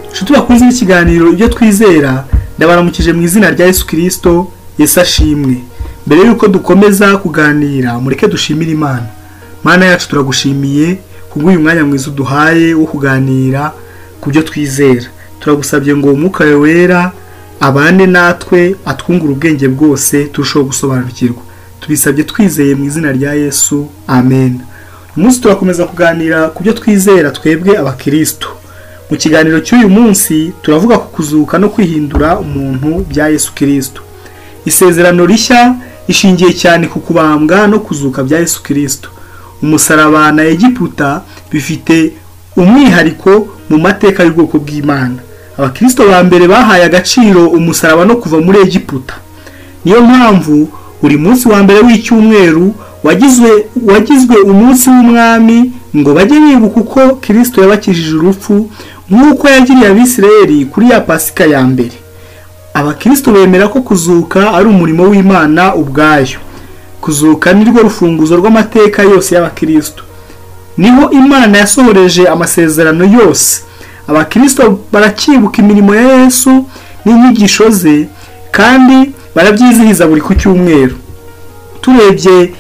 inshuti bakunze n'ikiganiro ibyo twizera ndabaramukije mu izina rya yesu kirisito yesu ashimwe mbere y'uko dukomeza kuganira mureke dushimire imana mana yacu turagushimiye kubw'uyu mwanya mwiza uduhaye wo kuganira ku byo twizera turagusabye ngo umwuka wawe wera abane natwe atwungure ubwenge bwose turusheho gusobanukirwa tubisabye twizeye mu izina rya yesu amen umunsi turakomeza kuganira ku byo twizera twebwe abakirisitu mu kiganiro cy'uyu munsi turavuga ku kuzuka no kwihindura umuntu bya yesu kirisitu isezerano rishya rishingiye cyane ku kubambwa no kuzuka bya yesu kirisitu umusaraba na egiputa bifite umwihariko mu mateka y'ubwoko bw'imana abakristo ba mbere bahaye agaciro umusaraba no kuva muri egiputa niyo mpamvu buri munsi wa mbere w'icyumweru wagizwe wagizwe umunsi w'umwami ngo bajye bibuka uko kirisito yabakijije urupfu nk'uko yagiriye abisirayeli kuri ya pasika ya mbere abakirisito bemera ko kuzuka ari umurimo w'imana ubwayo kuzuka ni rwo rufunguzo rw'amateka yose y'abakirisito niho imana yasohoreje amasezerano yose abakirisito barakibuka imirimo ya yesu n'inyigisho ze kandi barabyizihiza buri ku cyumweru turebye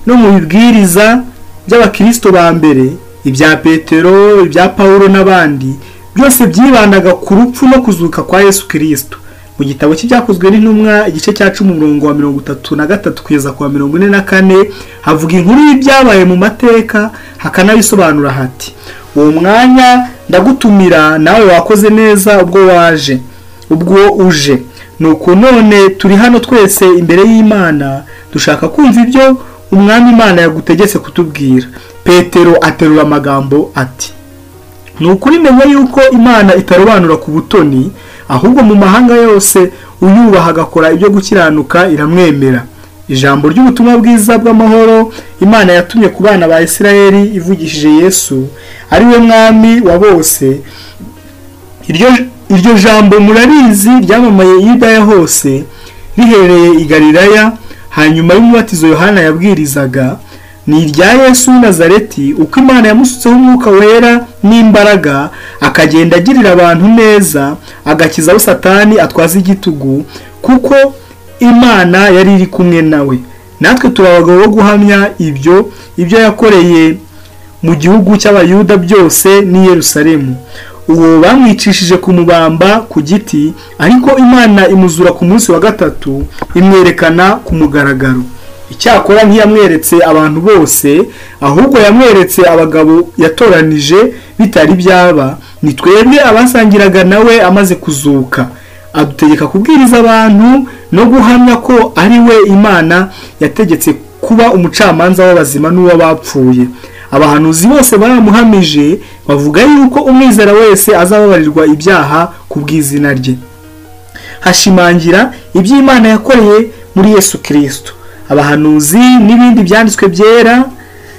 no mu bibwiriza by'abakirisito ba mbere ibya petero ibya paul n'abandi byose byibandaga ku rupfu no kuzuka kwa yesu kirisito mu gitabo cy'ibyakozwe n'intumwa igice cya cumi umurongo wa mirongo itatu na gatatu kugeza ku wa mirongo ine na kane havuga inkuru y'ibyabaye mu mateka hakanabisobanura hati uwo mwanya ndagutumira nawe wakoze neza ubwo waje ubwo uje nuko none turi hano twese imbere y'imana dushaka kumva ibyo umwami imana yagutegetse kutubwira petero aterura amagambo ati ni ukuri menya yuko imana itarobanura ku butoni ahubwo mu mahanga yose uyubaha agakora ibyo gukiranuka iramwemera ijambo ry'ubutumwa bwiza bw'amahoro imana yatumye ku bana ba isirayeri ivugishije yesu ari we mwami wa bose iryo iryo jambo murarizi ryamamaye i Yudaya hose rihereye i Galilaya hanyuma y'umubatizo yohana yabwirizaga ni irya yesu nazareti uko imana yamusutseho umwuka wera n'imbaraga akagenda agirira abantu neza agakiza aho satani atwaza igitugu kuko imana yari iri kumwe nawe natwe turi abagabo bo guhamya ibyo ibyo yakoreye mu gihugu cy'abayuda byose n'i Yerusalemu uwo bamwicishije ku mubamba ku giti ariko imana imuzura ku munsi wa gatatu imwerekana ku mugaragaro icyakora ntiyamweretse abantu bose ahubwo yamweretse abagabo yatoranije bitari byaba ni twebwe abasangiraga nawe amaze kuzuka adutegeka kubwiriza abantu no guhamya ko ari we imana yategetse kuba umucamanza w'abazima n'uw'abapfuye abahanuzi bose baramuhamije bavuga yuko umwizera wese azababarirwa ibyaha ku bw'izina rye hashimangira iby'imana yakoreye muri yesu kirisito abahanuzi n'ibindi byanditswe byera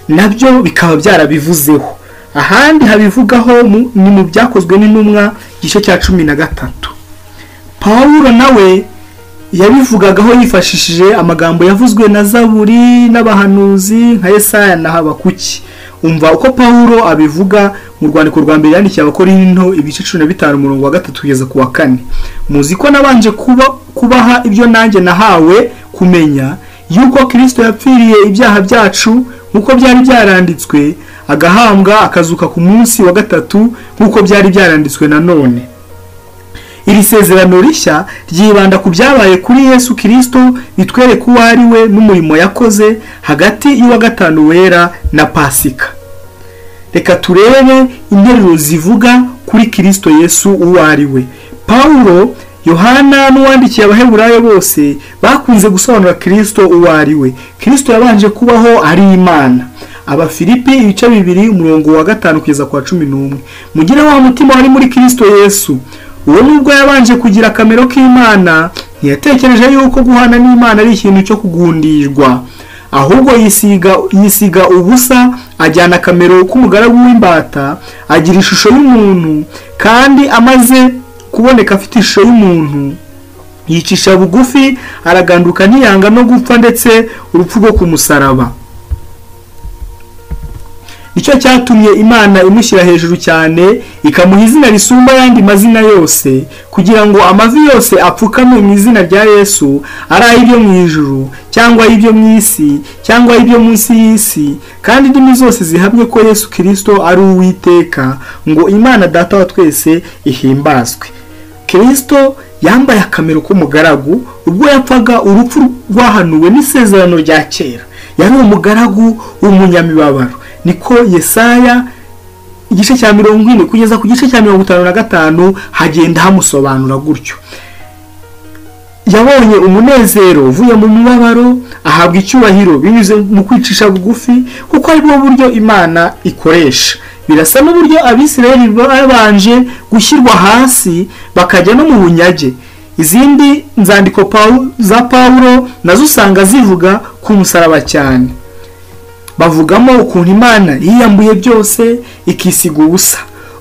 nabyo bikaba byarabivuzeho ahandi habivugaho ni mu byakozwe n'intumwa igice cya cumi na gatatu paul nawe yabivugagaho yifashishije amagambo yavuzwe na zaburi n'abahanuzi nka Yesaya na habakuki umva uko paul abivuga mu rwandiko rwa mbere yandikiye abakorinto ibice cumi na bitanu umurongo wa gatatu kugeza ku wa kane muzi ko nabanje kubaha ibyo nanjye nahawe kumenya yuko kirisito yapfiriye ibyaha byacu nk'uko byari byaranditswe agahambwa akazuka ku munsi wa gatatu nk'uko byari byaranditswe nanone iri sezerano rishya ryibanda ku byabaye kuri yesu kirisito bitwereka uwo ari we n'umurimo yakoze hagati y'uwa gatanu wera na pasika reka turebe interuro zivuga kuri kirisito yesu uwo ari we paul yohana n'uwandikiye abaheburayo bose bakunze gusobanura kirisito uwo ari we kirisito yabanje kubaho ari imana abafilipi ibice bibiri umurongo wa gatanu kugeza ku wa cumi n'umwe mugire wa mutima wari muri kirisito yesu uwo nubwo yabanje kugira akamero k'imana ntiyatekereje yuko guhana n'imana ari ikintu cyo kugundirwa ahubwo yisiga yisiga ubusa ajyana akamero k'umugaragu w'imbata agira ishusho y'umuntu kandi amaze kuboneka afite ishusho y'umuntu yicisha bugufi araganduka ntiyanga no gupfa ndetse urupfu rwo ku musaraba nicyo cyatumye imana imushyira hejuru cyane ikamuha izina risumba ayandi mazina yose kugira ngo amavi yose apfukame mu izina rya yesu ari ay'ibyo mu ijuru cyangwa ay'ibyo mu isi cyangwa ay'ibyo munsi y'isi kandi indimi zose zihamye ko yesu kirisito ari uwiteka ngo imana data wa twese ihimbazwe kirisito yambaye akamero k'umugaragu ubwo yapfaga urupfu rwahanuwe n'isezerano rya kera yari umugaragu w'umunyamibabaro niko yesaya igice cya mirongo ine kugeza ku gice cya mirongo itanu na gatanu hagenda hamusobanura gutyo yabonye umunezero uvuye mu mubabaro ahabwa icyubahiro binyuze mu kwicisha bugufi kuko ari bwo buryo imana ikoresha birasa n'uburyo abisirayeli babanje gushyirwa hasi bakajya no mu bunyage izindi nzandiko za pawulo nazo usanga zivuga ku musaraba cyane bavugamo ukuntu imana yiyambuye byose ikisiga ubusa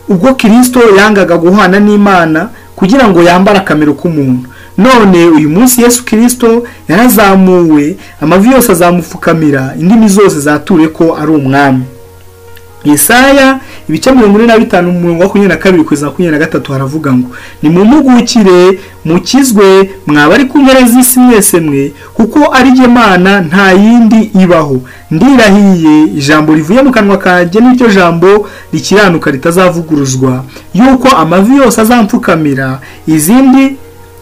ubwo kirisito yangaga guhana n'imana kugira ngo yambare akamero k'umuntu none uyu munsi yesu kirisito yarazamuwe amavi yose azamupfukamira indimi zose zature ko ari umwami Yesaya ibice mirongo ine na bitanu mirongo makumyabiri na kabiri kugeza makumyabiri na gatatu haravuga ngo ni mu mpugukire mukizwe mwaba ari ku mpera z'isi mwese mwe kuko ari jye mana nta yindi ibaho ndirahiye ijambo rivuye mu kanwa kanjye n'iryo jambo rikiranuka ritazavuguruzwa yuko amavi yose azampfukamira izindi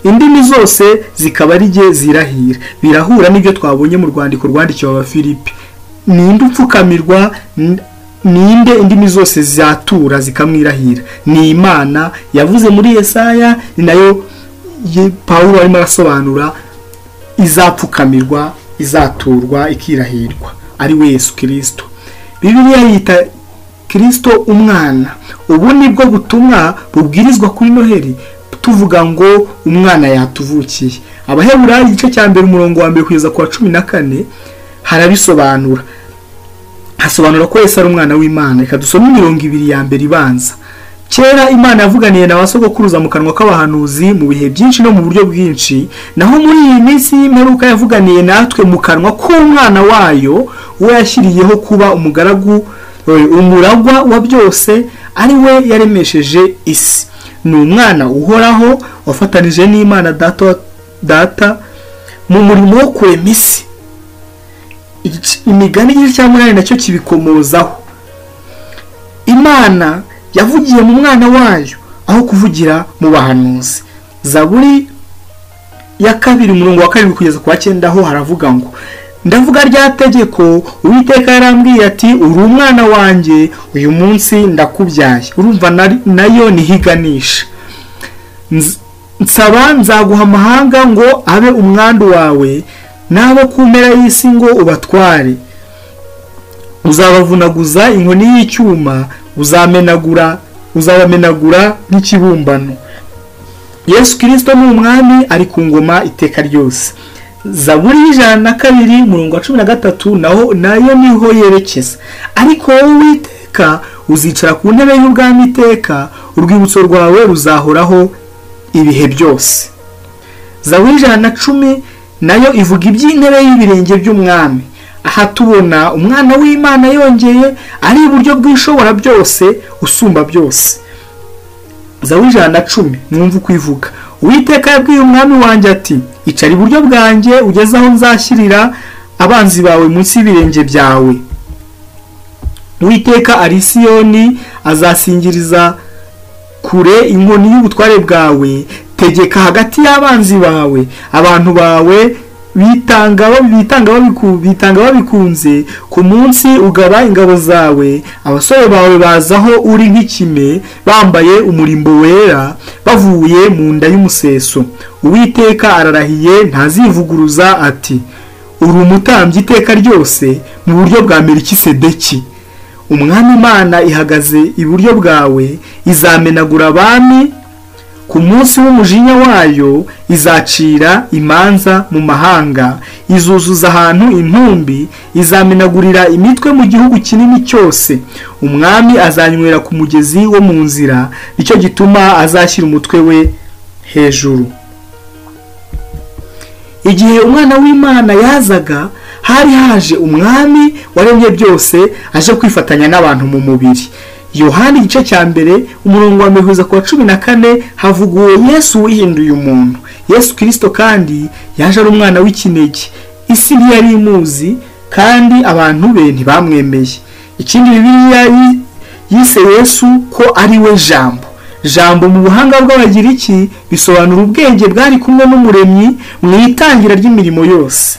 indimi zose zikaba ari jye zirahira birahura n'ibyo twabonye mu rwandiko rwandikiwe abafilipi ninde upfukamirwa ninde indimi zose zatura zikamwirahira ni imana yavuze muri Yesaya ni nayo Pawulo arimo arasobanura izapfukamirwa izaturwa ikirahirwa ari we Yesu kirisito bibiliya yita kirisito umwana ubu ni bwo butumwa bubwirizwa kuri noheli tuvuga ngo umwana yatuvukiye abaheburayo igice cya mbere umurongo wa mbere kugeza ku wa cumi na kane harabisobanura hasobanura ko Yesu ari umwana w'imana reka dusome imirongo ibiri ya mbere ibanza kera imana yavuganiye na ba sogokuruza mu kanwa k'abahanuzi mu bihe byinshi no mu buryo bwinshi naho muri iyi minsi y'imperuka yavuganiye natwe mu kanwa k'umwana wayo we yashyiriyeho kuba umugaragu umuragwa wa byose ari we yaremesheje isi ni umwana uhoraho wafatanije n'imana data mu murimo wo kurema isi imigani igice cya munani nacyo kibikomozaho imana yavugiye mu mwana wayo aho kuvugira mu bahanuzi zaburi ya kabiri umurongo wa kabiri kugeza ku wa cyenda ho haravuga ngo ndavuga rya tegeko uwiteka yarambwiye ati uri umwana wanjye uyu munsi ndakubyaye urumva nayo ntihiganisha nsaba nzaguha amahanga ngo abe umwandu wawe n'abo ku mpera y'isi ngo ubatware uzabavunaguza inkoni y'icyuma uzamenagura uzabamenagura nk'ikibumbano yesu kirisito ni umwami ari ku ngoma iteka ryose zaburi y'ijana na kabiri murongo wa cumi na gatatu naho nayo niho yerekeza ariko wowe witeka uzicara ku ntebe y'ubwami iteka urwibutso rwawe ruzahoraho ibihe byose zaburi y'ijana na cumi nayo ivuga iby'intebe y'ibirenge by'umwami aha tubona umwana w'imana yongeye ari iburyo bw'ishobora byose usumba byose zawe ijana na cumi mwumva uko ivuga uwiteka yabwiye umwami wanjye ati icara iburyo bwanjye ugeze aho nzashyirira abanzi bawe munsi y'ibirenge byawe uwiteka arisiyoni azasingiriza kure inkoni y'ubutware bwawe tegeka hagati y'abanzi bawe abantu bawe bitanga babikunze ku munsi ugaba ingabo zawe abasore bawe bazaho uri nk'ikime bambaye umurimbo wera bavuye mu nda y'umuseso uwiteka ararahiye ntazivuguruza ati uri umutambyi iteka ryose mu buryo bwa merikisedeki umwami imana ihagaze iburyo bwawe izamenagura abami ku munsi w'umujinya wayo izacira imanza mu mahanga izuzuza ahantu intumbi izamenagurira imitwe mu gihugu kinini cyose umwami azanywera ku mugezi wo mu nzira nicyo gituma azashyira umutwe we hejuru igihe umwana w'imana yazaga hari haje umwami waremye byose aje kwifatanya n'abantu mu mubiri yohani igice cya mbere umurongo wa mihuza ku wa cumi na kane havuguwe yesu wihinduye umuntu yesu kirisito kandi yaje ari umwana w'ikinege isi ntiyari imuzi kandi abantu be ntibamwemeye ikindi bibiliya yi- yise yesu ko ari we jambo jambo mu buhanga bw'abagiriki bisobanura ubwenge bwari kumwe n'umuremyi mu itangira ry'imirimo yose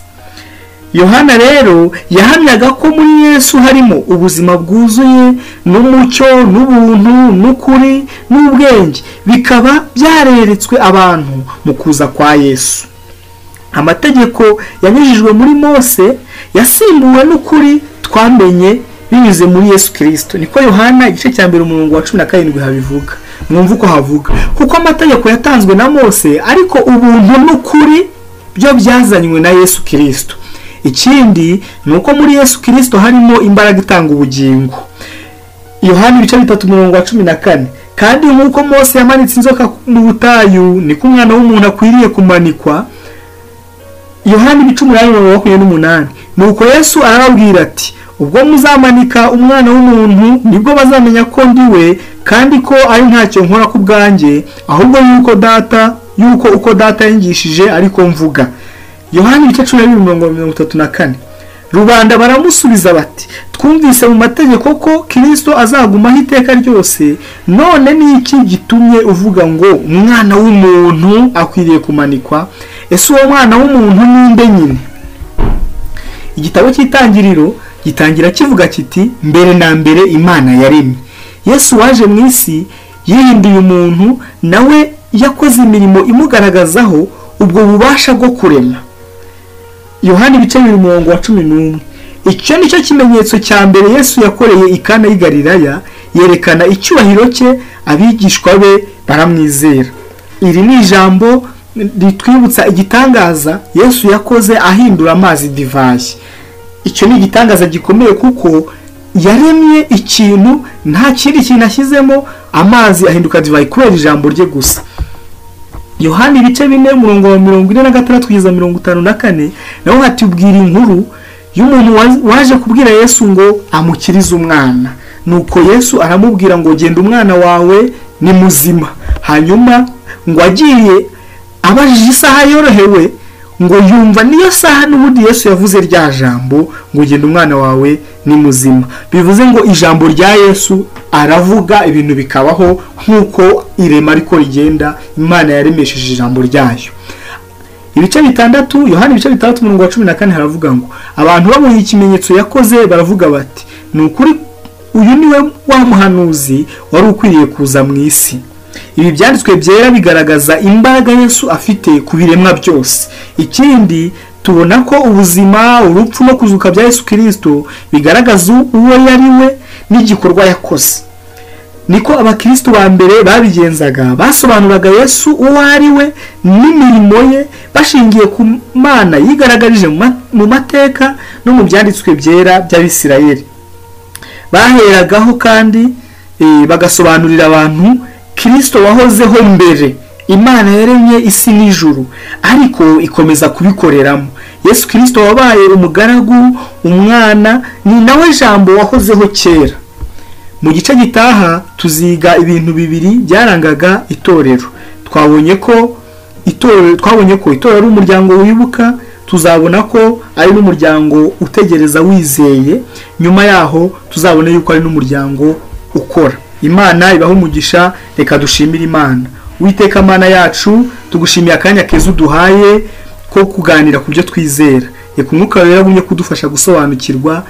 yohana rero yahamyaga ko muri yesu harimo ubuzima bwuzuye n'umucyo n'ubuntu n'ukuri n'ubwenge bikaba byareretswe abantu mu kuza kwa yesu amategeko yanyujijwe muri mose yasimbuwe n'ukuri twamenye binyuze muri yesu kirisito niko yohana igice cya mbere umurongo wa cumi na karindwi habivuga mwumva uko havuga kuko amategeko yatanzwe na mose ariko ubuntu n'ukuri byo byazanywe na yesu kirisito ikindi ni uko muri yesu kirisito harimo imbaraga itanga ubugingo yohani ibice bitatu mirongo wa cumi na kane kandi nk'uko mose yamanitse inzoka mu butayu niko umwana w'umuntu akwiriye kumanikwa yohani ibice umunani mirongo makumyabiri n'umunani nuko yesu arababwira ati ubwo muzamanika umwana w'umuntu nibwo bazamenya ko ndi we kandi ko ari ntacyo nkora ku bwanjye ahubwo yuko data yuko uko data yingishije ariko mvuga yohani ibice cumi na bibiri mirongo mirongo itatu na kane rubanda baramusubiza bati twumvise mu mategeko ko kirisito azagumaho iteka ryose none ni iki gitumye uvuga ngo umwana w'umuntu akwiriye kumanikwa ese uwo mwana w'umuntu ninde nyine igitabo cy'itangiriro gitangira kivuga kiti mbere na mbere imana yaremye yesu waje mu isi yihinduye umuntu nawe yakoze imirimo imugaragazaho ubwo bubasha bwo kurema yohani ibice bibiri umurongo wa cumi n'umwe icyo ni cyo kimenyetso cya mbere yesu yakoreye ikana y'i Galilaya yerekana icyubahiro cye abigishwa be baramwizera iri ni ijambo ritwibutsa igitangaza yesu yakoze ahindura amazi divayi icyo ni igitangaza gikomeye kuko yaremye ikintu nta kindi kintu ashyizemo amazi ahinduka divayi kubera ijambo rye gusa yohani ibice bine umurongo wa mirongo ine na gatandatu kugeza mirongo itanu na kane naho hatubwira inkuru y'umuntu wa- waje kubwira yesu ngo amukirize umwana nuko yesu aramubwira ngo genda umwana wawe ni muzima hanyuma ngo agiye abajije isaha yorohewe ngo yumva niyo saha n'ubundi yesu yavuze rya jambo ngo genda umwana wawe ni muzima bivuze ngo ijambo rya yesu aravuga ibintu bikabaho nk'uko irema ariko rigenda imana yaremesheje ijambo ryayo ibice bitandatu yohani ibice bitandatu umurongo wa cumi na kane haravuga ngo abantu babonye ikimenyetso yakoze baravuga bati ni ukuri uyu ni we wa muhanuzi wari ukwiriye kuza mu isi ibi byanditswe byera bigaragaza imbaraga yesu afite ku biremwa byose ikindi tubona ko ubuzima urupfu no kuzuka bya yesu kirisito bigaragaza uwo yari we n'igikorwa yakoze niko abakirisitu ba mbere babigenzaga basobanuraga yesu uwo ari we n'imirimo ye bashingiye ku mana yigaragarije mu ma- mu mateka no mu byanditswe byera by'abisirayeli baheragaho kandi eh, bagasobanurira abantu kirisito wahozeho mbere imana yaremye isi n'ijuru ariko ikomeza kubikoreramo yesu kirisito wabaye umugaragu umwana ni nawe jambo wahozeho kera mu gice gitaha tuziga ibintu bibiri byarangaga itorero twabonye ko itorero twabonye ko itorero ari umuryango wibuka tuzabona ko ari n'umuryango utegereza wizeye nyuma yaho tuzabona yuko ari n'umuryango ukora imana ibaho umugisha reka dushimire imana witeka mana yacu tugushimiye akanya keza uduhaye ko kuganira ku byo twizera reka umwuka wera agumye kudufasha gusobanukirwa